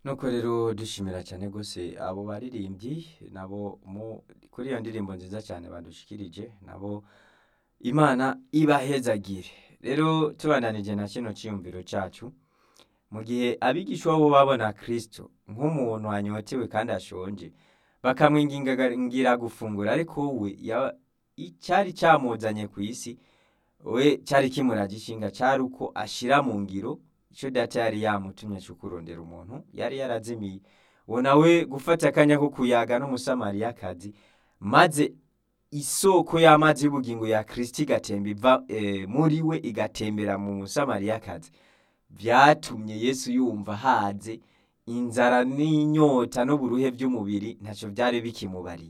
nuko rero dushimira cyane rwose abo baririmbyi nabo mu kuri iyo ndirimbo nziza cyane badushikirije nabo imana ibahezagire rero tubandanije na kino cyiyumviro cyacu mu gihe abigishwa bo babona kirisito nk'umuntu wanyotewe kandi ashonje bakamwingingira gufungura ariko we ya- icyari cyamuzanye ku isi we cyari kimuraje ishinga cyari uko ashyira mu ngiro icyo data yari yamutumye cyo kurondera umuntu yari yarazimiye uwo nawe gufata akanya ko kuyaga n'umusamariyakazi maze isoko y'amazi y'ubugingo ya kirisiti igatemba iva eh, muri we igatembera mu musamariyakazi byatumye yesu yumva haze inzara n'inyota n'uburuhe by'umubiri ntacyo byari bikimubariye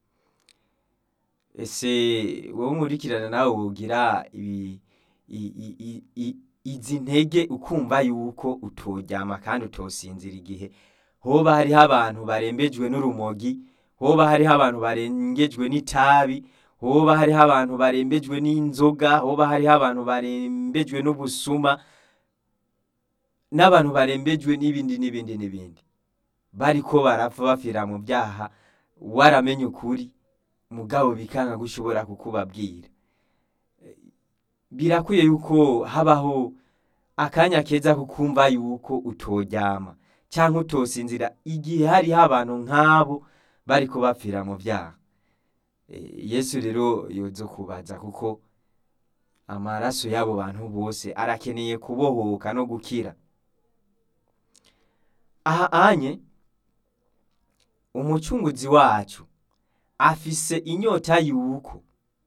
ese wowe nkurikirana nawe wogira ibi i- i- i- i- izi ntege ukumva yuko utoryama kandi utosinzira igihe hoba hariho abantu barembejwe n'urumogi hoba hariho abantu barengejwe n'itabi hoba hariho abantu barembejwe n'inzoga hoba hariho abantu barembejwe n'ubusuma n'abantu barembejwe n'ibindi n'ibindi n'ibindi bariko barapfa bapfira mu byaha waramenye ukuri mugabo bikanga gushobora kukubabwira birakwiye yuko habaho akanya keza kukumva yuko utoryama cyangwa utosinzira igihe hariho abantu nk'abo bariko bapfira mu byaha Eh, yesu rero yozo kubaza kuko amaraso y'abo bantu bose arakeneye kubohoka no gukira aha anye umucunguzi wacu afise inyota yuko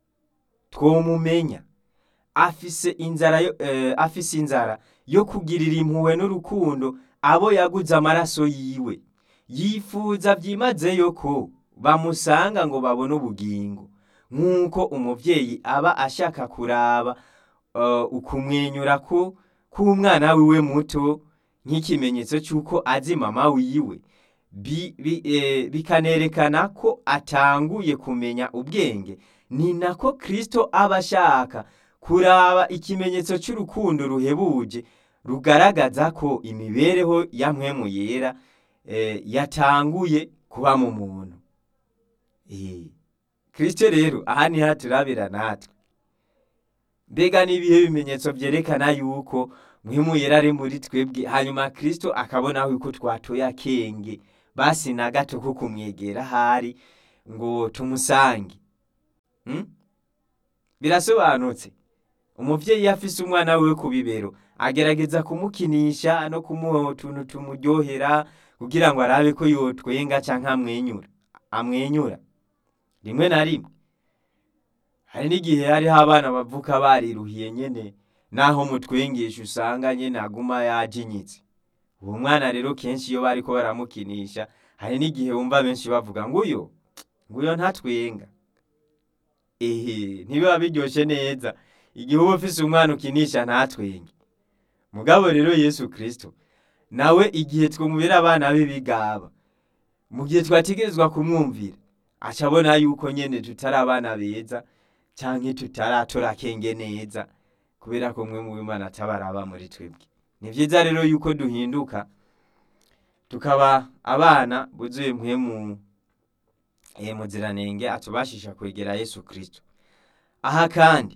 twomumenya afise inzara yo, eh, afise inzara yo kugirira impuhwe n'urukundo abo yaguze amaraso yiwe yifuza byimazeyo ko bamusanga ngo babone ubugingo nk'uko umuvyeyi aba ashaka kuraba uh, ukumwenyura ko k'umwana wiwe muto nk'ikimenyetso cy'uko azi mama wiwe bi, bi, eh, bikanerekana ko atanguye kumenya ubwenge ni nako kristo aba ashaka kuraba ikimenyetso cy'urukundo ruhebuje rugaragaza ko imibereho ya mpwemu yera eh, yatanguye kuba mu muntu Eh, kristo rero aha niho turabira natwe mbega n'ibihe bimenyetso byerekana yuko mpwemu yera ari muri twebwe hanyuma kristo akabonaho yuko twatoye akenge basi na gato ko kumwegera ahari ngo tumusange Hmm? birasobanutse umuvyeyi iyo afise umwana wiwe ku bibero agerageza kumukinisha no kumuha utuntu tumuryohera kugira ngo arabe ko yotwenga canke amwenyura amwenyura rimwe na rimwe hari n'igihe hariho abana bavuka bariruhiye nyene naho mutwengesha usanga nyene aguma yajinyitse uwo mwana rero kenshi iyo bariko baramukinisha hari n'igihe wumva benshi bavuga nguyo nguyo ntatwenga ehe ntibiba biryoshe neza igihe uba ufise umwana ukinisha ntatwenge mugabo rero yesu kristo nawe igihe twumvira abana be bigaba mu gihe twategerezwa kumwumvira aca abona yuko nyene tutari abana beza canke tutaratora akenge neza kubera ko mwe mu bimana atabaraba muri twebwe ni vyiza rero yuko duhinduka tukaba abana buzuye mpwemu eh, muziranenge atubashisha kwegera yesu kristo aha kandi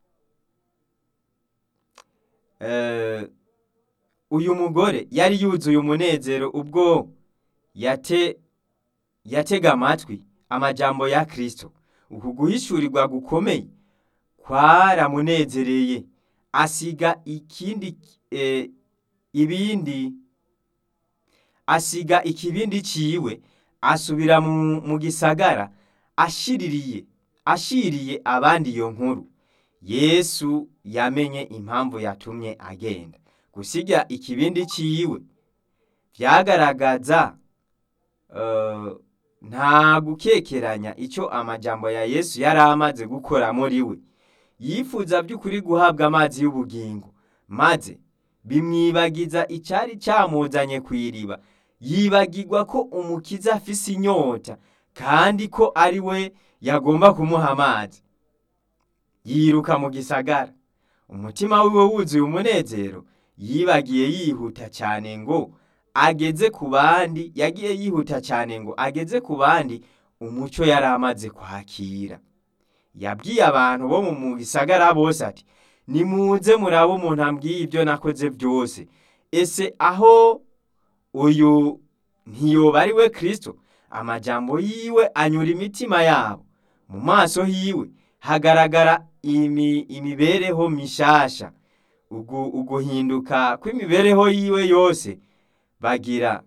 eh, uyu mugore yari yuzuye umunezero ubwo yate yatega amatwi amajambo ya kristo uku guhishurirwa gukomeye kwaramunezereye asiga ikindi eh, ibindi asiga ikibindi ciwe asubira mu, mu gisagara ashiririye ashiriye abandi iyo nkuru yesu yamenye impamvu yatumye agenda gusiga ikibindi ciwe vyagaragaza uh, nta gukekeranya icyo amajambo ya yesu yari amaze gukora muri we yifuza by'ukuri guhabwa amazi y'ubugingo maze bimwibagiza icyari cyamuzanye ku iriba yibagirwa ko umukiza afise inyota kandi ko ari we yagomba kumuha amazi yiruka mu gisagara umutima wiwe wuzuye umunezero yibagiye yihuta cyane ngo ageze ku bandi yagiye yihuta cyane ngo ageze ku bandi umuco yari amaze kwakira yabwiye abantu bo mu gisagara bose ati nimuze murabe umuntu ambwiye ibyo nakoze byose ese aho uyu ntiyoba ari we kirisito amajambo yiwe anyura imitima yabo mu maso hiwe hagaragara imibereho mishasha uguhinduka kw'imibereho yiwe yose bagira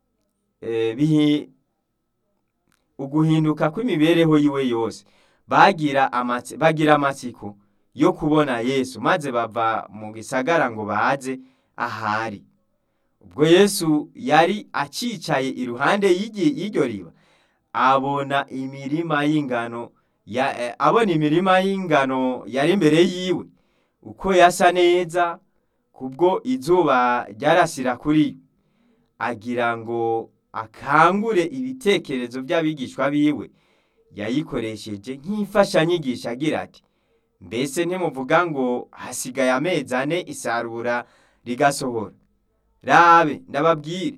uguhinduka kw'imibereho yiwe yose bagira amatsiko yo kubona yesu maze bava mu gisagara ngo baze ahari ubwo yesu yari acicaye iruhande y'iryo riba abona imirima y'ingano abona imirima y'ingano yari imbere yiwe uko yasa neza kubwo izuba ryarasira kuri yo agira ngo akangure ibitekerezo by'abigishwa biwe yayikoresheje nk'imfashanyigisho agira ati mbese ntimuvuga ngo hasigaye amezi ane isarura rigasohora rabe ndababwire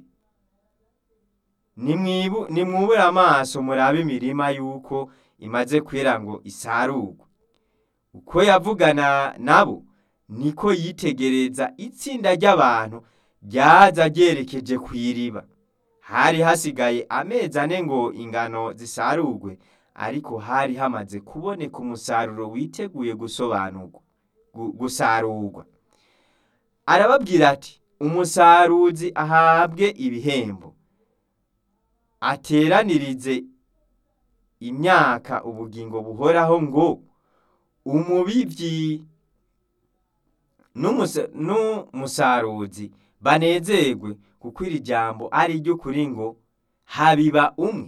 nimwubure amaso murabe imirima y'uko imaze kwera ngo isarurwe uko yavugana nabo niko yitegereza itsinda ry'abantu ryaza ryerekeje ku iriba hari hasigaye amezi ane ngo ingano zisarurwe ariko hari hamaze kuboneka umusaruro witeguye gusobanurwa gusarurwa arababwira ati umusaruzi ahabwe ibihembo ateranirize imyaka ubugingo buhoraho ngo umubibyi n'umusaruzi banezerwe kuko iri jambo ari iry'ukuri ngo habiba umwe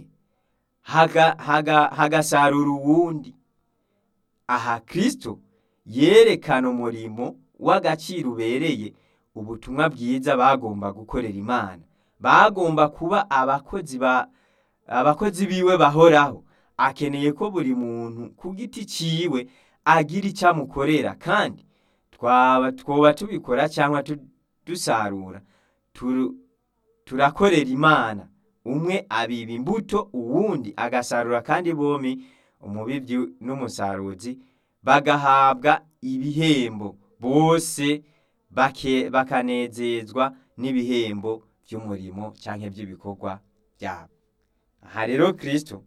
hagasarura uwundi aha kirisito yerekana umurimo w'agaciro ubereye ubutumwa bwiza bagomba gukorera imana bagomba kuba abakozi ba abakozi biwe bahoraho akeneye ko buri muntu ku giti ciwe agira icyo amukorera kandi twaba twoba tubikora cyangwa dusarura turakorera imana umwe abiba imbuto uwundi agasarura kandi bombi umubibyi n'umusaruzi bagahabwa ibihembo bose bakanezezwa n'ibihembo by'umurimo cyangwa by'ibikorwa byabo aha rero kirisito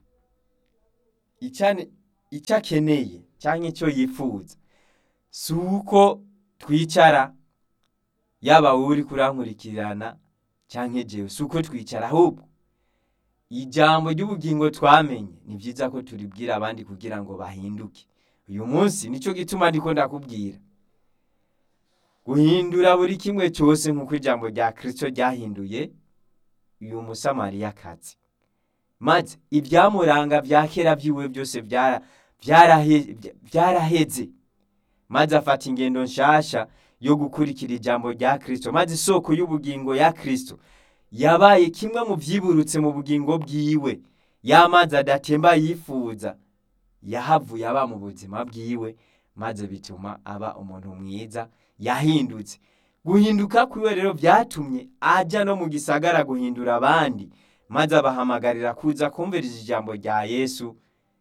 icyo akeneye cyangwa icyo yifuza si uko twicara yaba uri kurankurikirana cyangwa igihe si uko twicara ahubwo ijambo ry'ubugingo twamenye ni byiza ko turibwira abandi kugira ngo bahinduke uyu munsi nicyo gituma ndiko ndakubwira guhindura buri kimwe cyose nk'uko ijambo rya kirisito ryahinduye uyu musamariyakazi maze ibyamuranga bya kera byiwe byose byaraheze maze afata ingendo nshasha yo gukurikira ijambo rya kirisito maze isoko y'ubugingo ya kirisito yabaye kimwe mu byiburutse mu bugingo bwiwe y'amazi adatemba yifuza yahavuye aba mu buzima bwiwe maze bituma aba umuntu mwiza yahindutse guhinduka kwiwe rero byatumye ajya no mu gisagara guhindura abandi maze abahamagarira kuza kumviriza ijambo rya yesu